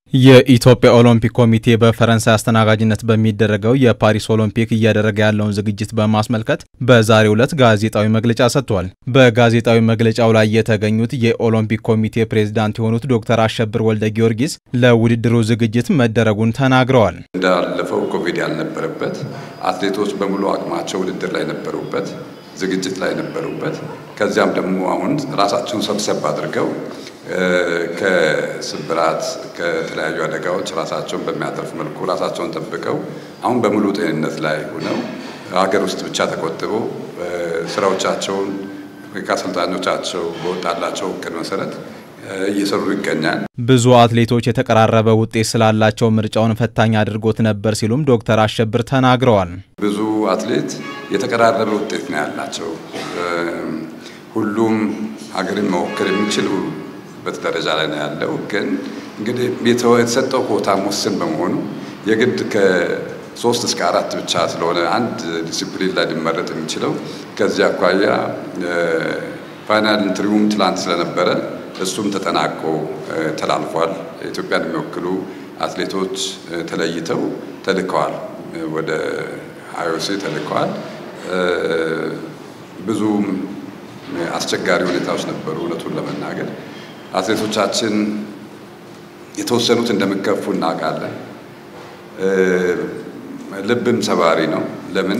የኢትዮጵያ ኦሎምፒክ ኮሚቴ በፈረንሳይ አስተናጋጅነት በሚደረገው የፓሪስ ኦሎምፒክ እያደረገ ያለውን ዝግጅት በማስመልከት በዛሬው ዕለት ጋዜጣዊ መግለጫ ሰጥቷል። በጋዜጣዊ መግለጫው ላይ የተገኙት የኦሎምፒክ ኮሚቴ ፕሬዝዳንት የሆኑት ዶክተር አሸብር ወልደ ጊዮርጊስ ለውድድሩ ዝግጅት መደረጉን ተናግረዋል። እንዳለፈው ኮቪድ ያልነበረበት አትሌቶች በሙሉ አቅማቸው ውድድር ላይ ነበሩበት፣ ዝግጅት ላይ ነበሩበት። ከዚያም ደግሞ አሁን ራሳቸውን ሰብሰብ አድርገው ከስብራት ከተለያዩ አደጋዎች ራሳቸውን በሚያተርፍ መልኩ ራሳቸውን ጠብቀው አሁን በሙሉ ጤንነት ላይ ሆነው ሀገር ውስጥ ብቻ ተቆጥበው ስራዎቻቸውን ከአሰልጣኞቻቸው በወጣላቸው እቅድ መሰረት እየሰሩ ይገኛል። ብዙ አትሌቶች የተቀራረበ ውጤት ስላላቸው ምርጫውን ፈታኝ አድርጎት ነበር ሲሉም ዶክተር አሸብር ተናግረዋል። ብዙ አትሌት የተቀራረበ ውጤት ነው ያላቸው። ሁሉም ሀገርን መወከል የሚችሉ በት ደረጃ ላይ ነው ያለው። ግን እንግዲህ የተሰጠው ኮታ ውስን በመሆኑ የግድ ከሶስት እስከ አራት ብቻ ስለሆነ አንድ ዲሲፕሊን ላይ ሊመረጥ የሚችለው ከዚህ አኳያ ፋይናል ኢንትሪውም ትላንት ስለነበረ እሱም ተጠናቆ ተላልፏል። ኢትዮጵያን የሚወክሉ አትሌቶች ተለይተው ተልከዋል፣ ወደ አይኦሲ ተልከዋል። ብዙም አስቸጋሪ ሁኔታዎች ነበሩ እውነቱን ለመናገር አትሌቶቻችን የተወሰኑት እንደሚከፉ እናውቃለን። ልብም ሰባሪ ነው። ለምን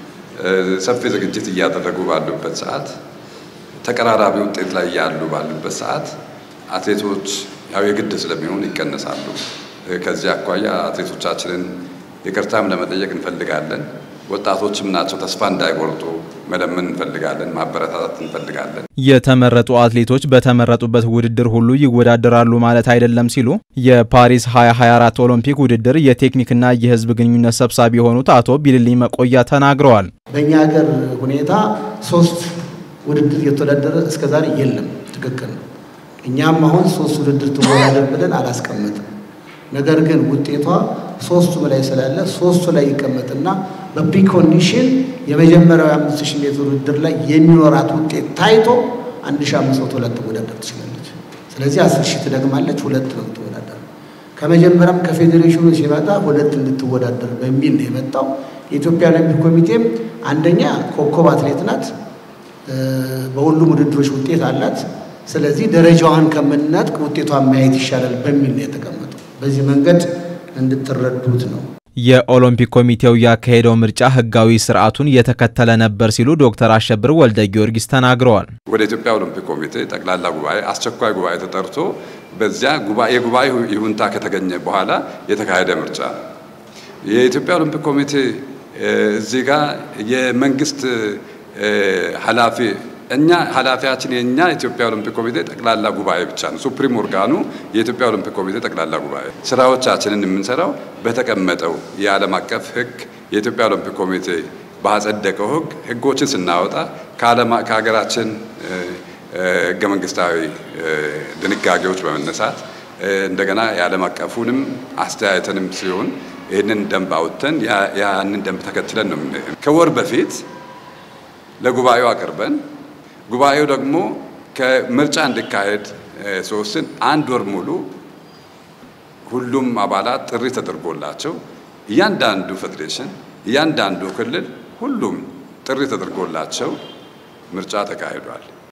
ሰፊ ዝግጅት እያደረጉ ባሉበት ሰዓት፣ ተቀራራቢ ውጤት ላይ ያሉ ባሉበት ሰዓት አትሌቶች ያው የግድ ስለሚሆን ይቀነሳሉ። ከዚህ አኳያ አትሌቶቻችንን ይቅርታም ለመጠየቅ እንፈልጋለን። ወጣቶችም ናቸው። ተስፋ እንዳይቆርጡ መለመን እንፈልጋለን። ማበረታታት እንፈልጋለን። የተመረጡ አትሌቶች በተመረጡበት ውድድር ሁሉ ይወዳደራሉ ማለት አይደለም ሲሉ የፓሪስ 2024 ኦሎምፒክ ውድድር የቴክኒክና የሕዝብ ግንኙነት ሰብሳቢ የሆኑት አቶ ቢልልኝ መቆያ ተናግረዋል። በእኛ ሀገር ሁኔታ ሶስት ውድድር የተወዳደረ እስከዛሬ የለም። ትክክል ነው። እኛም አሁን ሶስት ውድድር ትወዳደር ብለን አላስቀምጥም። ነገር ግን ውጤቷ ሶስቱ ላይ ስላለ ሶስቱ ላይ ይቀመጥና በፕሪኮንዲሽን የመጀመሪያው የአምስት ሺህ ሜትር ውድድር ላይ የሚኖራት ውጤት ታይቶ አንድ ሺህ አምስት መቶ ሁለት ትወዳደር ትችላለች። ስለዚህ አስር ሺህ ትደግማለች፣ ሁለት ነው ትወዳደር። ከመጀመሪያም ከፌዴሬሽኑ ሲመጣ ሁለት እንድትወዳደር በሚል ነው የመጣው። የኢትዮጵያ ኦሎምፒክ ኮሚቴም አንደኛ ኮከብ አትሌት ናት፣ በሁሉም ውድድሮች ውጤት አላት። ስለዚህ ደረጃዋን ከምናጥቅ ውጤቷን ማየት ይሻላል በሚል ነው የተቀመጠው። በዚህ መንገድ እንድትረዱት ነው። የኦሎምፒክ ኮሚቴው ያካሄደው ምርጫ ሕጋዊ ስርዓቱን የተከተለ ነበር ሲሉ ዶክተር አሸብር ወልደ ጊዮርጊስ ተናግረዋል። ወደ ኢትዮጵያ ኦሎምፒክ ኮሚቴ ጠቅላላ ጉባኤ አስቸኳይ ጉባኤ ተጠርቶ በዚያ የጉባኤ ይሁንታ ከተገኘ በኋላ የተካሄደ ምርጫ ነው። የኢትዮጵያ ኦሎምፒክ ኮሚቴ እዚህ ጋር የመንግስት ኃላፊ እኛ ኃላፊያችን የእኛ የኢትዮጵያ ኦሎምፒክ ኮሚቴ ጠቅላላ ጉባኤ ብቻ ነው። ሱፕሪም ኦርጋኑ የኢትዮጵያ ኦሎምፒክ ኮሚቴ ጠቅላላ ጉባኤ። ስራዎቻችንን የምንሰራው በተቀመጠው የዓለም አቀፍ ሕግ የኢትዮጵያ ኦሎምፒክ ኮሚቴ ባጸደቀው ሕግ ሕጎችን ስናወጣ ከሀገራችን ሕገ መንግስታዊ ድንጋጌዎች በመነሳት እንደገና የዓለም አቀፉንም አስተያየትንም ሲሆን ይህንን ደንብ አውጥተን ያንን ደንብ ተከትለን ነው ከወር በፊት ለጉባኤው አቅርበን ጉባኤው ደግሞ ከምርጫ እንዲካሄድ ሲወስን አንድ ወር ሙሉ ሁሉም አባላት ጥሪ ተደርጎላቸው እያንዳንዱ ፌዴሬሽን፣ እያንዳንዱ ክልል ሁሉም ጥሪ ተደርጎላቸው ምርጫ ተካሂዷል።